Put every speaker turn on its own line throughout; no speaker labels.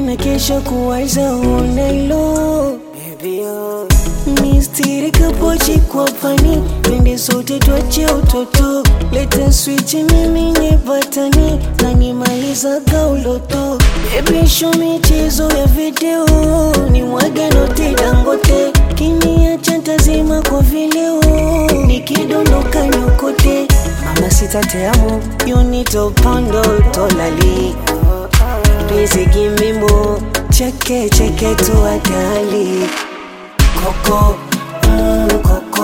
na kesho kuwaza unalo Baby, oh. Nistirika pochi kwa pani twende sote tuache utoto leta switch mimi nye batani na nimaliza kauloto Baby show michezo ya video ni mwage note dangote kiniacha ntazima kwa vileo nikidondoka nyokote mama sitateamo yunito pondo tolali Please give me more cheke cheke tuatali Coco, mm, Coco,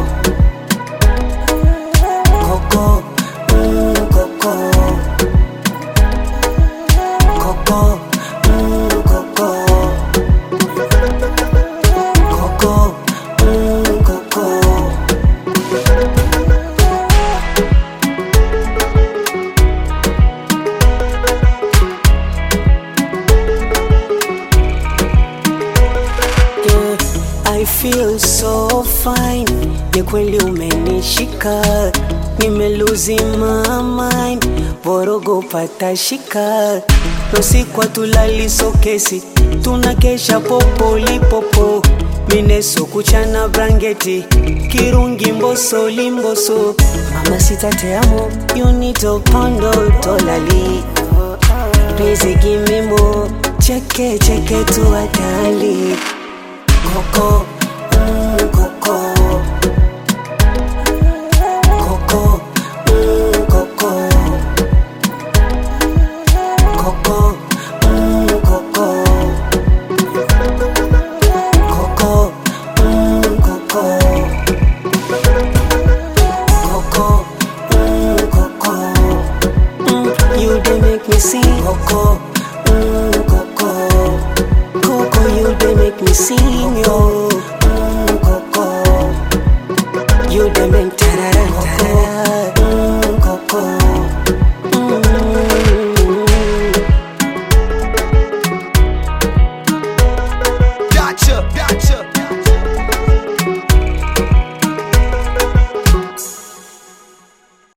Coco, mm, Coco, Coco, mm, Coco, Coco, mm, Coco. Yeah, I feel so fine. Ni kweli umenishika, nimeluzi my mind, borogo patashika, nosikwa tulali sokesi, tunakesha popolipopo, mineso kuchana brangeti, kirungi mboso limboso, mama sitateamo, yunito pondo tolali Please give me more cheke cheke tuatali Coco, mm, Coco, Coco, mm, Coco, Coco, mm, Coco, Coco, mm, Coco, Coco, mm, Coco, mm, you dey make me sing Coco.